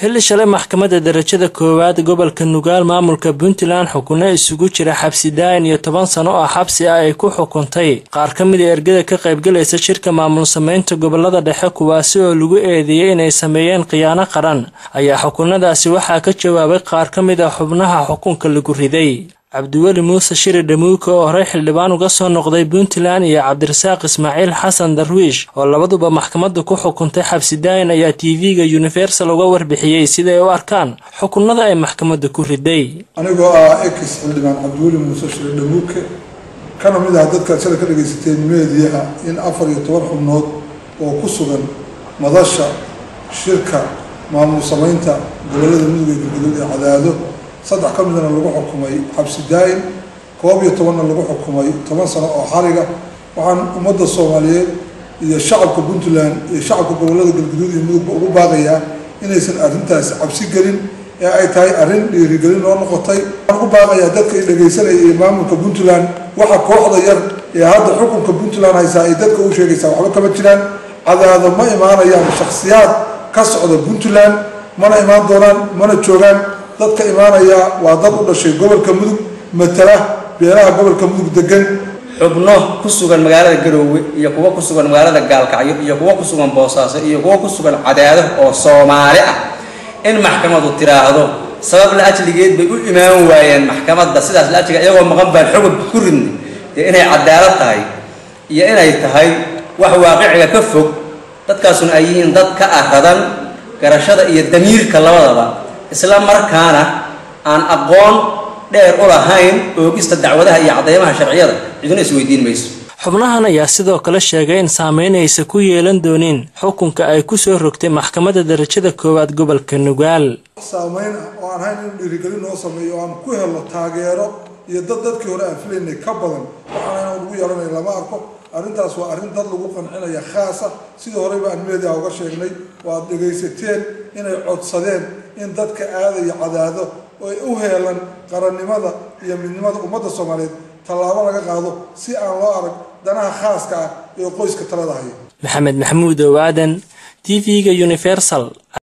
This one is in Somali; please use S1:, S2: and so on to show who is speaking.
S1: xilli shalay maxkamadda darajada koowaad gobolka nugaal maamulka puntland xukunno isugu jira xabsi daayin iyo toban sano oo xabsi ah ay ku xukuntay qaar ka mid a ergada ka qaybgalaysa shirka maamul sameynta gobolada dhexe kuwaasi oo lagu eedeeyey inay sameeyeen khiyaano qaran ayaa xukunadaasi waxaa ka jawaabay qaar ka mid ah xubnaha xukunka lagu riday cabdiweli muuse shiri dhamuuke oo horey xildhibaan uga soo noqday puntland iyo cabdirasaaq ismaaciil xasan darwiish oo labaduba maxkamadda ku xukuntay xabsi daayin ayaa t v-ga universal uga warbixiyey siday u arkaan xukunada ay maxkamadda ku riday
S2: anigoo ah ex xildhibaan cabdiweli muuse shiri dhamuuke kana mid ah dadkaad shalay ka dhagaysateen meediyaha in afar iyo toban xubnood oo ku sugan madasha shirka maamul samaynta gobolada mudug ee galgaduud ee cadaado saddex ka midna lagu xukumay xabsi daa-in koob iyo tobanna lagu xukumay toban sano oo xariga waxaan ummadda soomaaliyeed iyo shacabka puntland iyo shacabka gobolada galguduud iyo mudugba ugu baaqayaa inaysan arrintaasi cabsi gelin ee ay tahay arrin dhiirigelin oo noqotay waxaan ugu baaqayaa dadka i dhagaysanaya iyo maamulka puntland waxa kooxda yar ee hadda xukunka puntland haysaa ay dadka u sheegaysaa waxba kama jiraan cadaado ma imaanayaan shakhsiyaad ka socda puntland mana imaan doonaan mana joogaan dadka imaanaya waa dad u dhashay gobolka mudug matala beelaha gobolka mudug degan
S3: xubno ku sugan magaalada garoowe iyo kuwo ku sugan magaalada gaalkacyo iyo kuwo ku sugan boosaaso iyo kuwo ku sugan cadaado oo soomaali ah in maxkamadu tiraahdo sabab la ajligeed bay u imaan waayeen maxkamadda sidaas la ajliga iyagoo maqan baan xugub ku ridnay dee inay cadaalad tahay iyo inay tahay wax waaqiciga ka fog dadkaasuna ay yihiin dad ka aradan garashada iyo damiirka labadaba isla markaana aan aqoon dheer u lahayn oogista dacwadaha iyo cadeymaha sharciyada ciduna isweydiin mayso
S1: xubnahan ayaa sidoo kale sheegay in saameynaysa ku yeelan doonin xukunka ay kusoo rogtay maxkamadda darajada koowaad gobolka nugaal
S2: saameyn ah oo aan hayn inuu dhiirigelin noo sameeyo oo aan ku helno taageero iyo dad dadkii hore aan filaynay ka badan waxaana inaan ugu yeelanay lama arko arrintaas waa arrin dad lagu qancinaya khaasa sidii horeyba aan meediaha uga sheegnay oo aad dhagaysateen inay codsadeen in dadka aadaya cadaado oo ay u heelan qarannimada iyo midnimada ummadda soomaaliyeed tallaabo laga qaado si aan loo arag danaha khaaska ah ee qoyska talada haya
S1: maxamed maxamuud ow aadan t v-ga universal